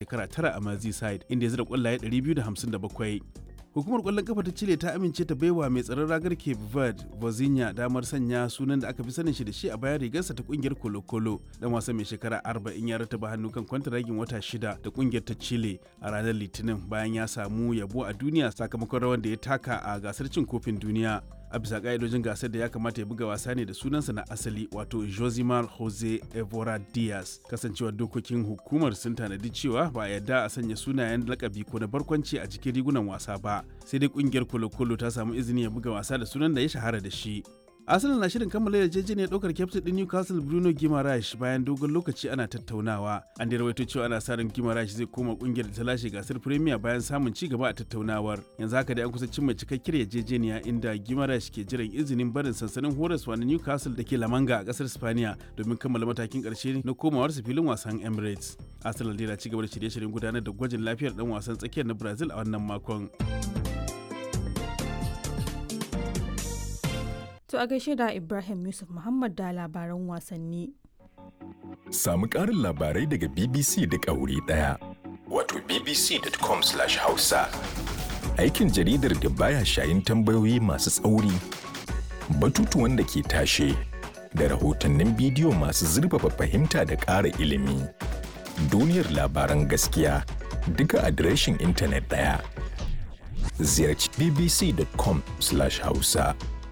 shekara tara a Merseyside inda ya zira kwallaye 257. Hukumar kwallon kafa ta Chile ta amince ta baiwa mai tsaron ragar Cape Verde, Vozinha damar sanya sunan da aka fi sanin shi da shi a bayan rigarsa ta kungiyar Colo Colo. Dan wasan mai shekara 40 ya rataba hannu kan kwantaragin wata shida da kungiyar ta Chile a ranar Litinin bayan ya samu yabo a duniya sakamakon rawar da ya taka a gasar cin kofin duniya. a bisa ka'idojin gasar da ya kamata ya buga wasa ne da sunansa na asali wato josimar jose evora diaz kasancewar dokokin hukumar sun tanadi cewa ba a yarda a sanya sunayen lakabi ko na barkwanci a cikin rigunan wasa ba sai dai kungiyar kolo-kolo ta samu izini ya buga wasa da sunan da ya shahara da shi Arsenal na shirin kammala yarjejeniyar ɗaukar kyaftin ɗin Newcastle Bruno Guimaraes bayan dogon lokaci ana tattaunawa. An da rawaito cewa ana sa ran Guimaraes zai koma ƙungiyar da ta lashe gasar Premier bayan samun ci gaba a tattaunawar. Yanzu haka dai an kusa cimma cikakkiyar yarjejeniya inda Guimaraes ke jiran izinin barin sansanin horaswa na Newcastle da ke Lamanga a ƙasar Spaniya domin kammala matakin ƙarshe na komawarsa filin wasan Emirates. Arsenal dai na ci gaba da shirye-shiryen gudanar da gwajin lafiyar ɗan wasan tsakiyar na Brazil a wannan makon. To a gaishe da Ibrahim Yusuf Muhammad da labaran wasanni. Samu ƙarin labarai daga BBC duk a wuri ɗaya. Wato bbc.com/hausa. Aikin jaridar da baya shayin tambayoyi masu tsauri, batutuwan da ke tashe, da rahotannin bidiyo masu zurfafa fahimta da ƙara ilimi. Duniyar labaran gaskiya duka adireshin intanet ɗaya. Ziyarci bbc.com/hausa.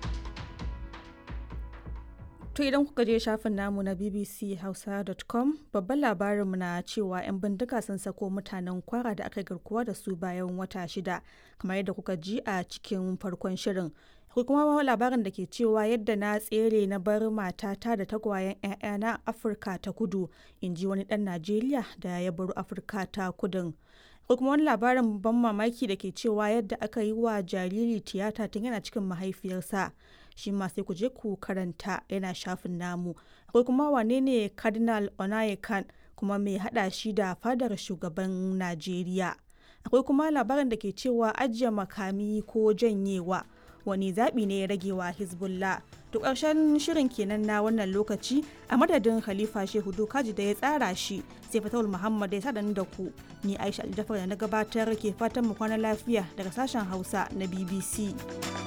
To idan kuka je shafin namu na bbchausa.com babban labarinmu na cewa 'yan bindiga sun sako mutanen kwara da aka garkuwa da su bayan wata shida kamar yadda kuka ji a cikin farkon shirin. Akwai kuma labarin da ke cewa yadda na tsere na bar matata da tagwayen 'ya'yana Afirka ta kudu in ji wani ɗan Najeriya da ya baro Afirka ta kudin. Akwai kuma wani labarin ban mamaki da ke cewa yadda aka yi wa jariri tiyata tun yana cikin mahaifiyarsa. shi ma sai ku je ku karanta yana shafin namu akwai kuma wane ne cardinal onayekan kuma mai hada shi da fadar shugaban najeriya akwai kuma labarin da ke cewa ajiye makami ko janyewa wani zaɓi ne ya rage wa hezbollah to ƙarshen shirin kenan na wannan lokaci a madadin khalifa shehu dokaji da ya tsara shi sai fatawul muhammad ya sadan da ku ni aisha aljafar da na gabatar ke fatan mu kwana lafiya daga sashen hausa na bbc